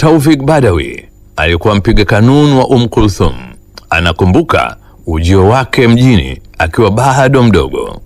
Taufik Badawi alikuwa mpiga kanuni wa Umm Kulthum. Anakumbuka ujio wake mjini akiwa bado mdogo.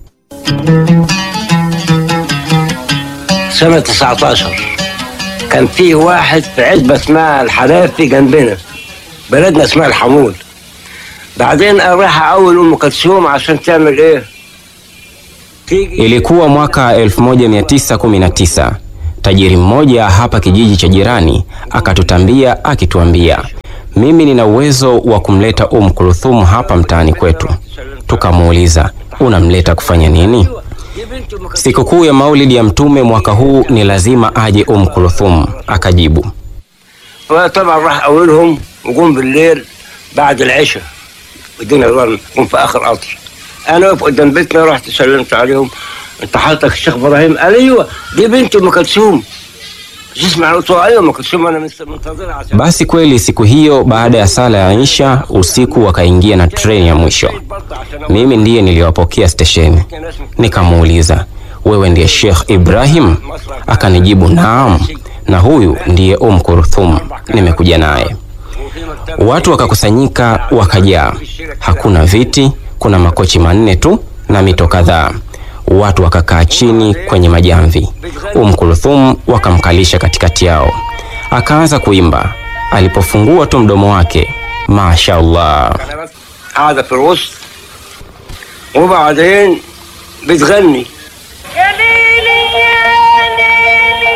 سنة 19 كان في واحد في عزبة اسمها الحرافي جنبنا بلدنا اسمها الحمول بعدين راح أول أم كلثوم عشان تعمل إيه؟ تيجي Ilikuwa mwaka 1919. Tajiri mmoja hapa kijiji cha jirani akatutambia akituambia, mimi nina uwezo wa kumleta Umm Kulthum hapa mtaani kwetu. Tukamuuliza, unamleta kufanya nini? دي بنت أم كلثوم Sikukuu ya Maulidi ya Mtume mwaka huu ni lazima aje Umm Kulthum. Akajibu, فطبعا راح أولهم وقوم بالليل بعد العشاء الدنيا ظلم قوم في آخر قطر أنا واقف قدام بيتنا رحت سلمت عليهم أنت حضرتك الشيخ إبراهيم قال أيوه دي بنت أم كلثوم تسمع قلت له أيوه أم كلثوم أنا مست- منتظرها عشان basi kweli siku hiyo baada ya sala ya Isha usiku wakaingia na treni ya mwisho. Mimi ndiye niliwapokea stesheni. Nikamuuliza, wewe ndiye Sheikh Ibrahim? Akanijibu naam, na huyu ndiye Umm Kulthum, nimekuja naye. Watu wakakusanyika wakajaa, hakuna viti, kuna makochi manne tu na mito kadhaa. Watu wakakaa chini kwenye majamvi. Umm Kulthum wakamkalisha katikati yao, akaanza kuimba. Alipofungua tu mdomo wake, mashaallah, قاعدة في الوسط وبعدين بتغني يا ليلي يا ليلي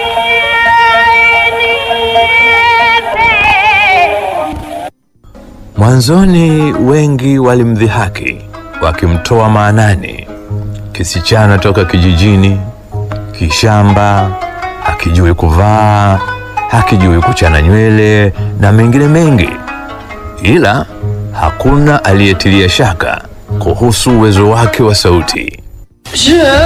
يا عيني Mwanzoni wengi walimdhihaki wakimtoa maanani, kisichana toka kijijini, kishamba, hakijui kuvaa, hakijui kuchana nywele na mengine mengi, ila hakuna aliyetilia shaka kuhusu uwezo wake wa sauti.